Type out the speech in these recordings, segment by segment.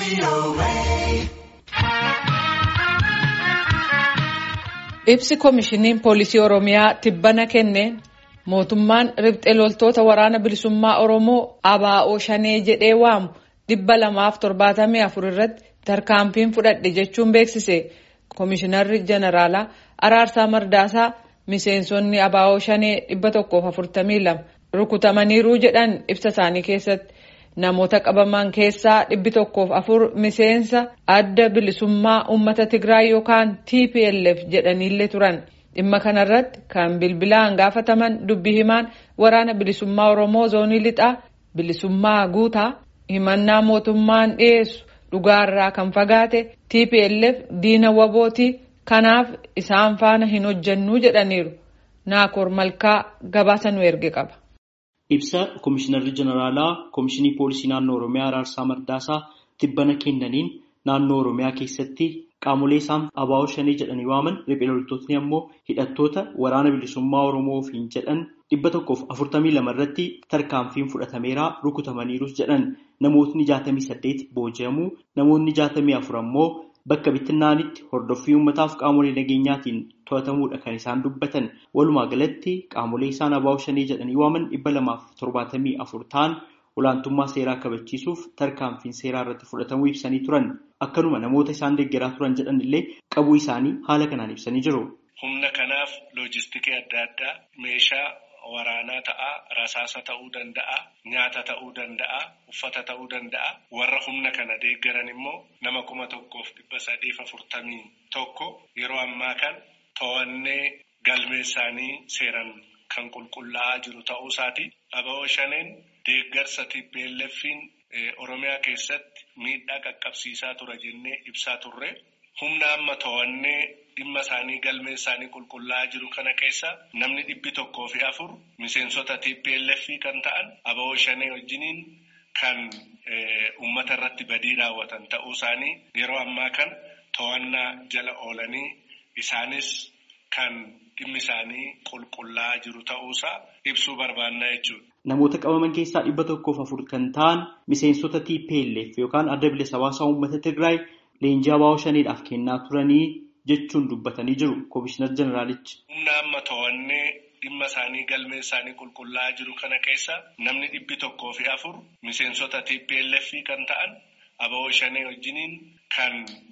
Ibsi koomishiniin poolisii Oromiyaa tibbana kenneen mootummaan riphxee loltoota waraana bilisummaa Oromoo ABO shanee jedhee waamu dhibba lamaaf torbaatamii afur irratti tarkaanfiin fudhadhe jechuun beeksise. Koomishinarri Jeneraalaa Araarsaa Mardaasaa miseensonni ABO shanee dhibba tokkoof afurtamii lama rukutamaniiru jedhan ibsa isaanii keessatti. Namoota qabaman keessaa dhibbi tokkoof afur miseensa adda bilisummaa uummata Tigraay yookaan TPLF jedhaniillee turan. Dhimma kanarratti kan bilbilaan gaafataman dubbii himaan waraana bilisummaa Oromoo zoonii lixaa bilisummaa guutaa himannaa mootummaan dhiyeessu dhugaarraa kan fagaate TPLF diina wabootii kanaaf isaan faana hin hojjannuu jedhaniiru. Naakoor Malkaa gabaasa nu erge qaba. Ibsa Koomishinarri Jeneraalaa Koomishinii Poolisii Naannoo Oromiyaa Araarsaa Mardaasaa tibbana kennaniin naannoo Oromiyaa keessatti qaamolee isaan ABO shanee jedhanii waaman riphee loltootni ammoo hidhattoota waraana bilisummaa Oromoo ofiin jedhan dhibba tokkoof afurtamii lama irratti tarkaanfiin fudhatameeraa rukutamaniirus jedhan namootni jaatamii saddeet booji'amuu namoonni jaatamii afur ammoo bakka bittinnaanitti hordoffii uummataaf qaamolee nageenyaatiin to'atamuudha kan isaan dubbatan walumaa galatti qaamolee isaan ABO shanee jedhanii waaman dhibba lamaaf torbaatamii afur ta'an olaantummaa seeraa kabachiisuuf tarkaanfiin seeraa irratti fudhatamuu ibsanii turan akkanuma namoota isaan deeggaraa turan jedhan illee qabuu isaanii haala kanaan ibsanii jiru. Humna kanaaf loojistikii adda addaa meeshaa waraanaa ta'a rasaasa ta'uu danda'a nyaata ta'uu danda'a uffata ta'uu danda'a warra humna kana deeggaran immoo nama kuma tokkoof dhibba sadiif afurtamii tokko yeroo ammaa kan to'annee galmee isaanii seeran kan qulqullaa'aa jiru ta'uu isaati. ABO shaneen deeggarsa TPLF'n Oromiyaa keessatti miidhaa qaqqabsiisaa ture jennee ibsaa turre humna amma to'annee dhimma isaanii galmee isaanii qulqullaa'aa jiru kana keessa namni dhibbi tokkoo fi afur miseensota TPLF kan ta'an ABO shanee wajjiniin kan uummata irratti badii raawwatan ta'uu isaanii yeroo ammaa kan to'annaa jala oolanii isaanis kan dhimmi isaanii qulqullaa'aa jiru ta'uusaa ibsuu barbaannaa jechuudha. Namoota qabaman keessaa dhibba tokkoof afur kan ta'an miseensota TPLF yookaan adda bilisa baasaa uummata Tigraay leenjii ABO shaneedhaaf kennaa turanii jechuun dubbatanii jiru Koomishinar Jeneraalichi. Humna amma to'annee dhimma isaanii galmee isaanii qulqullaa'aa jiru kana keessa namni dhibbi tokkoo fi afur miseensota TPLF kan ta'an ABO shanee wajjiniin kan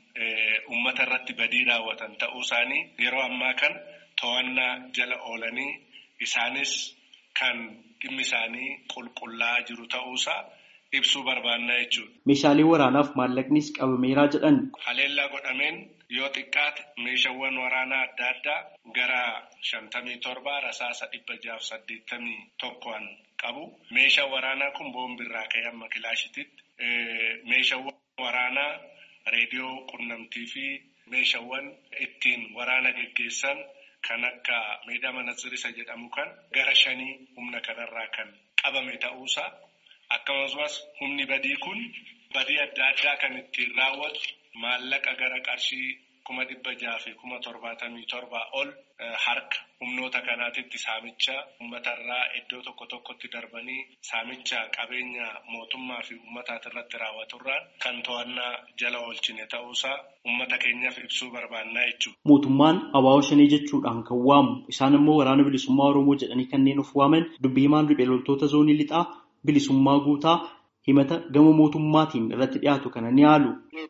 uummata irratti badii raawwatan ta'uu isaanii yeroo ammaa kan to'annaa jala oolanii isaanis kan dhimmi isaanii qulqullaa'aa jiru ta'uusaa ibsuu barbaannaa jechuudha. Meeshaalee waraanaaf maallaqnis qabameeraa jedhan. Haleellaa godhameen yoo xiqqaate meeshaawwan waraanaa adda addaa gara shantamii torba rasaasa dhibba jaaf saddeettamii tokkoon qabu. Meeshaan waraanaa kun boombiirraa ka'ee amma kilaashititti. Meeshaawwan waraanaa reediyoo qunnamtii fi meeshaawwan ittiin waraana geggeessan kan akka meedaa manatsirisa jedhamu kan gara shanii humna kanarraa kan qabame ta'uusaa akkasumas humni badii kun badii adda addaa kan ittiin raawwatu maallaqa gara qarshii kuma dhibba jaha fi kuma torbaatamii torbaa ol harka humnoota kanaatitti saamicha uummatarraa iddoo tokko tokkotti darbanii saamicha qabeenya mootummaa fi uummataati irratti raawwaturraan kan to'annaa jala oolchine ta'uusaa uummata keenyaaf ibsuu barbaannaa jechuudha. Mootummaan ABO shanee jechuudhaan kan waamu isaan immoo waraana bilisummaa Oromoo jedhanii kanneen of waaman dubbii himaan riphee loltoota zoonii lixaa bilisummaa guutaa himata gama mootummaatiin irratti dhiyaatu kana ni haalu.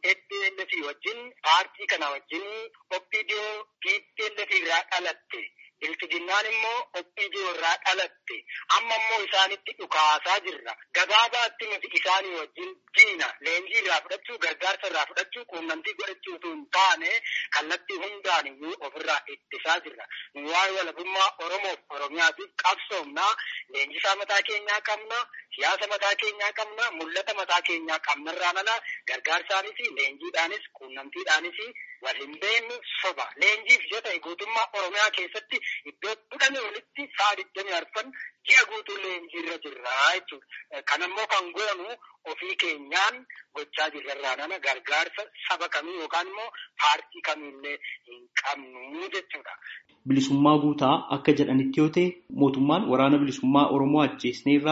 wajjin paartii kana wajjin oppidiyoo TPLF irraa dhalatte ilfidinnaan immoo oppidiyoo irraa dhalatte amma immoo isaanitti dhukaasaa jirra gabaabaatti nuti isaanii wajjin diina leenjii irraa fudhachuu gargaarsa irraa fudhachuu quunnamtii godhachuu utuu hin taane kallattii hundaan iyyuu ofirraa ittisaa jirra nu waa'ee walabummaa oromoof oromiyaatiif qabsoomnaa leenjisaa mataa keenyaa qabna siyaasa mataa keenyaa qabna mul'ata mataa keenyaa qabnarraan ala gargaarsaanis leenjiidhaanis quunnamtiidhaanis wal hin beeknu soba leenjiif yoo ta'e guutummaa oromiyaa keessatti iddoo kudhanii olitti sa'a digdamii arfan ji'a guutuu leenjiirra jirra jechuudha. Kan ammoo kan goonu ofii keenyaan gochaa jirrarraan ala gargaarsa saba kamii yookaan immoo paartii kamiillee hin qabnu jechuudha. Bilisummaa guutaa akka jedhanitti yoo ta'e mootummaan waraana bilisummaa Oromoo ajjeesneerraa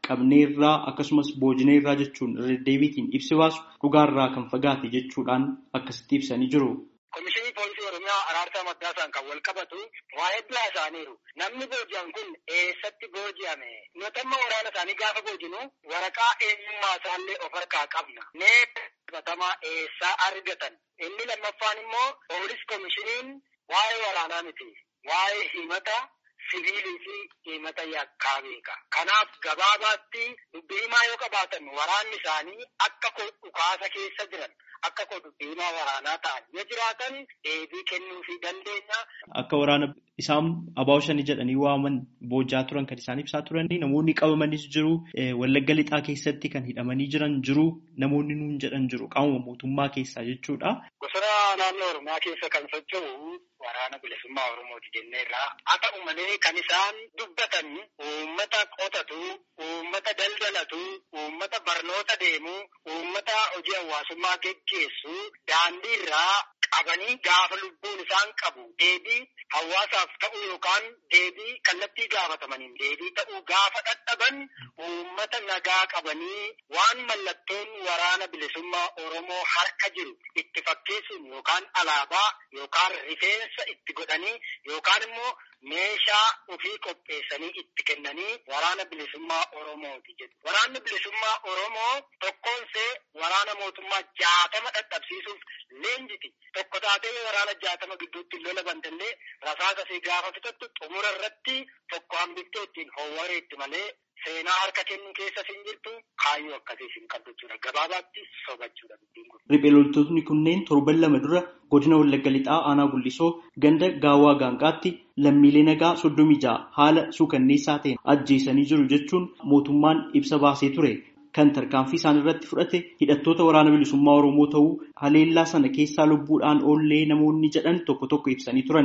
qabneerraa akkasumas boojneerraa jechuun irra deebiitiin ibsi baasu dhugaarraa kan fagaate jechuudhaan akkasitti ibsanii jiru. Komishinii Poolisii Oromiyaa Araarsaa Maddaasaan kan wal qabatu waa'ee bilaa isaaniiru. Namni booji'an kun eessatti booji'ame? Nuti amma waraana isaanii gaafa boojinu waraqaa eenyummaa isaallee of harkaa qabna. Mee qabatamaa eessaa argatan? Inni lammaffaan immoo poolis komishiniin waa'ee waraanaa miti. Waa'ee himata siviilii fi himata yakkaa beeka. Kanaaf gabaabaatti dubbii himaa yoo qabaatan waraanni isaanii akka dhukaasa keessa jiran akka koo dubbii himaa waraanaa ta'an yoo jiraatan deebii kennuufii dandeenya. Akka waraana isaan abaa'oo shanii jedhanii waaman boojaa turan kan isaan ibsaa turanii namoonni qabamanis jiru wallagga lixaa keessatti kan hidhamanii jiran jiru namoonni nuun jedhan jiru qaamuma mootummaa keessaa jechuudha. Bosona naannoo Oromiyaa keessa kan socho'u waraana bilisummaa Oromooti jenneerraa haa ta'u malee kan isaan dubbatan uummata qotatu, uummata daldalatu, uummata barnoota deemu, uummata hojii hawaasummaa geggeessu daandiirraa qabanii gaafa lubbuun isaan qabu deebii hawaasaaf ta'u yookaan deebii kallattii gaafatamaniin deebii ta'uu gaafa dadhaban uummata nagaa qabanii waan mallattoon waraana bilisummaa Oromoo harka jiru itti fakkeessuun yookaan alaabaa yookaan rifeensa itti godhanii yookaan immoo meeshaa ofii qopheessanii itti kennanii waraana bilisummaa Oromooti jedhu. Waraanni bilisummaa Oromoo tokkoonsee waraana mootummaa jaatama dadhabsiisuuf leenjiti. Tokko taatee waraana jaatama gidduutti lola bantallee rasaasa fi gaafa fixattu xumura irratti tokko hambiftee ittiin howwareetti malee seenaa harka kennuu keessa hin jirtu kaayyoo akkasiis hin qabdu jechuudha. Gabaabaatti sobachuudha dubbiin kun. Riphee loltoonni kunneen torban lama dura godina Wallagga Lixaa Aanaa Gullisoo ganda Gaawwaa Gaanqaatti lammiilee nagaa soddomii ja'a haala suukanneessaa ta'een ajjeesanii jiru jechuun mootummaan ibsa baasee ture. Kan tarkaanfii isaan irratti fudhate hidhattoota waraana bilisummaa Oromoo ta'uu haleellaa sana keessaa lubbuudhaan oollee namoonni jedhan tokko tokko ibsanii turan.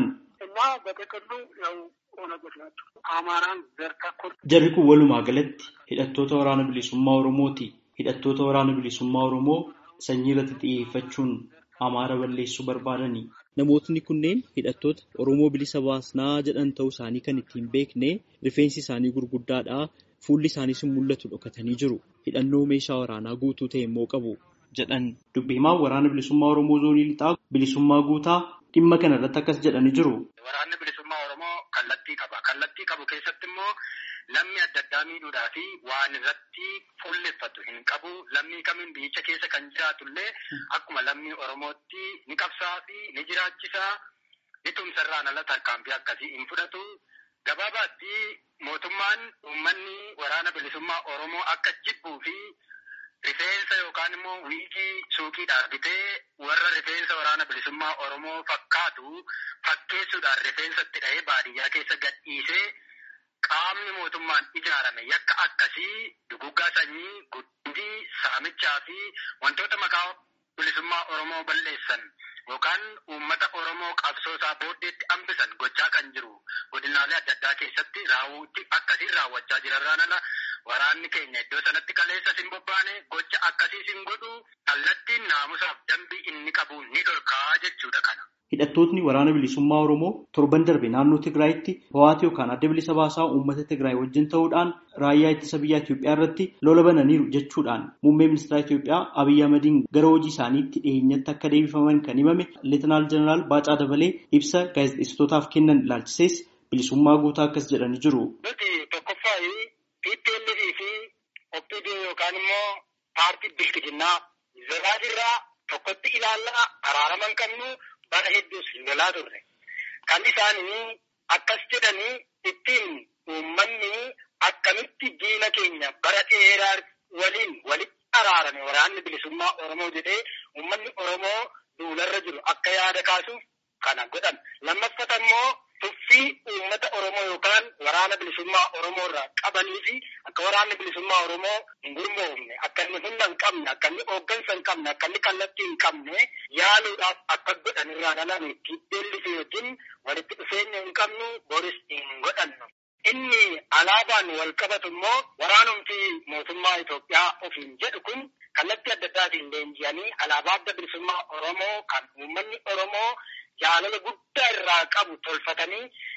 Jarri kun walumaa galatti hidhattoota waraana bilisummaa Oromooti. Hidhattoota waraana bilisummaa Oromoo sanyii irratti xiyyeeffachuun Amaara balleessuu barbaadani. Namootni kunneen hidhattoota Oromoo bilisa baasnaa jedhan ta'uu isaanii kan ittiin beekne rifeensi isaanii gurguddaadha. Fuulli isaaniis mul'atu dhokatanii jiru. Hidhannoo meeshaa waraanaa guutuu ta'e immoo qabu jedhan. Dubbi himaan waraana bilisummaa Oromoo zoonii lixaa bilisummaa guutaa dhimma kana irratti akkas jedhanii jiru. Waraanni bilisummaa Oromoo kallattii qaba. Kallattii qabu keessatti immoo lammii adda addaa miidhuudhaa fi waan irratti fuulleffatu hin qabu. Lammii kamiin biyyicha keessa kan jiraatullee akkuma lammii Oromootti ni qabsaa fi ni jiraachisaa. Ni tumsarraan ala tarkaanfii akkasii hin fudhatu. Gabaabaatti mootummaan uummanni waraana bilisummaa Oromoo akka jibbuu fi rifeensa yookaan immoo wiigii suuqiidhaan bitee warra rifeensa waraana bilisummaa Oromoo fakkaatu fakkeessuudhaan rifeensa itti dhahee baadiyyaa keessa gadhiisee qaamni mootummaan ijaarame yakka akkasii duguggaa sanyii, guddii, saamichaa fi wantoota maqaa bilisummaa Oromoo balleessan yookaan uummata Oromoo qabsoosaa booddeetti hambisan gochaa kan jiru godinaalee adda addaa keessatti raawwuutti akkasiin raawwachaa jirarraan ala waraanni keenya iddoo sanatti kaleessas hin bobbaane gocha akkasiis hin godhu kallattiin naamusaaf dambii inni qabu ni dhorkaa jechuudha kana. Hidhattootni waraana bilisummaa Oromoo torban darbe naannoo Tigraayitti ho'aati yookaan adda bilisa baasaa uummata Tigraay wajjin ta'uudhaan raayyaa ittisa biyyaa Itoophiyaa irratti lola bananiiru jechuudhaan muummee ministeera Itoophiyaa Abiyyi Ahmadiin gara hojii isaaniitti dhiyeenyatti akka deebifaman kan himame Leetinaal Jeneraal Baacaa Dabalee ibsa gaazexeessitootaaf kennan ilaalchisees bilisummaa guutaa akkas jedhanii jiru. Nuti tokkoffaa PPLF fi OPD yookaan immoo paartii bilchiginnaa zaraafirraa tokkotti ilaallaa araarama hin qabnu bara hedduus lolaa turre. Kan isaanii akkas jedhanii ittiin uummanni akkamitti diina keenya bara dheeraa waliin walitti araarame waraanni bilisummaa Oromoo jedhee uummanni Oromoo duularra jiru akka yaada kaasuuf kana godhan. Lammaffata immoo tuffii uummata Oromoo yookaan waraana bilisummaa Oromoo irraa qabanii fi akka waraanni bilisummaa Oromoo hin gurmoofne akka inni humna hin qabne akka inni hooggansa hin qabne akka inni kallattii hin qabne yaaluudhaaf akka godhan irraa dhalame TPLF wajjin walitti dhufeenya hin qabnu boris hin godhannu. Inni alaabaan wal qabatu immoo waraanumti mootummaa Itoophiyaa ofiin jedhu kun kallattii adda addaatiin leenji'anii alaabaa adda bilisummaa Oromoo kan uummanni Oromoo jaalala guddaa irraa qabu tolfatanii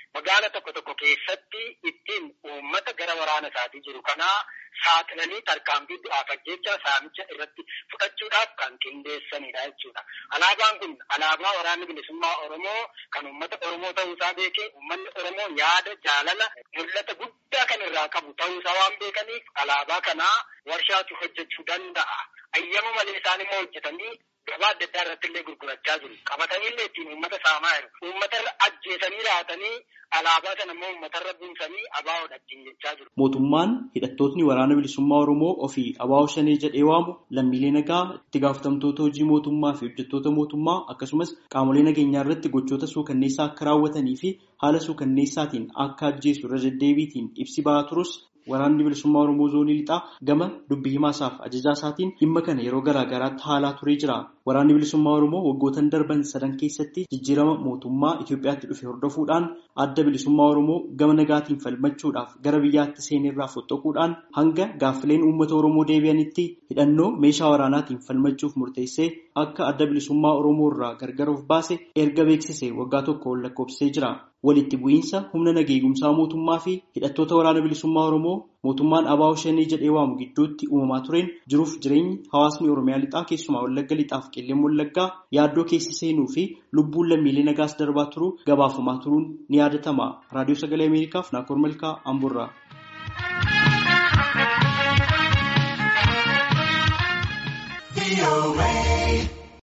magaala tokko tokko keessatti ittiin uummata gara waraana isaatii jiru kanaa saaxilanii tarkaanfii du'aaf ajjecha saamicha irratti fudhachuudhaaf kan qindeessanidha jechuudha. Alaabaan kun alaabaa waraanni bilisummaa Oromoo kan uummata Oromoo ta'uusaa beekee uummanni Oromoo yaada jaalala mul'ata guddaa kan irraa qabu ta'uusaa waan beekaniif alaabaa kanaa warshaatu hojjechuu danda'a. Ayyama malee isaan immoo hojjetanii gabaa adda addaa irratti illee gurgurachaa jiru. Qabatanii illee ittiin uummata saamaa jiru. Uummatarra ajjeesanii raatanii alaabaa sana immoo uummatarra buusanii abaawoodha ittiin jechaa jiru. Mootummaan hidhattootni waraana bilisummaa Oromoo ofii abaawoo shanee jedhee waamu lammiilee nagaa itti gaafatamtoota hojii mootummaa fi hojjettoota mootummaa akkasumas qaamolee nageenyaa irratti gochoota suukanneessaa akka raawwatanii fi haala suukanneessaatiin akka ajjeesu irra deddeebiitiin ibsi ba'aa turus waraanni bilisummaa Oromoo zoonii lixaa gama dubbii himaasaaf ajajaa isaatiin dhimma kana yeroo garaa garaatti haalaa turee jira. Waraanni bilisummaa Oromoo waggootan darban sadan keessatti jijjiirama mootummaa Itoophiyaatti dhufe hordofuudhaan adda bilisummaa Oromoo gama nagaatiin falmachuudhaaf gara biyyaatti seenerraa fottoquudhaan hanga gaaffileen uummata Oromoo deebi'anitti hidhannoo meeshaa waraanaatiin falmachuuf murteessee akka adda bilisummaa Oromoo irraa gargar of baase erga beeksise waggaa tokko ol lakkoofsisee jira. Walitti bu'iinsa humna nageegumsaa mootummaa fi hidhattoota waraana bilisummaa Oromoo mootummaan abaawoo shanii jedhee waamu gidduutti uumamaa tureen jiruuf jireenyi hawaasni Oromiyaa lixaa keessumaa Wallagga lixaaf qilleen Wallaggaa yaaddoo keessa seenuu fi lubbuun lammiilee nagaas darbaa turuu gabaafamaa turuun ni yaadatama. Raadiyoo Sagalee Ameerikaaf Naakoor Malkaa Amburraa. away.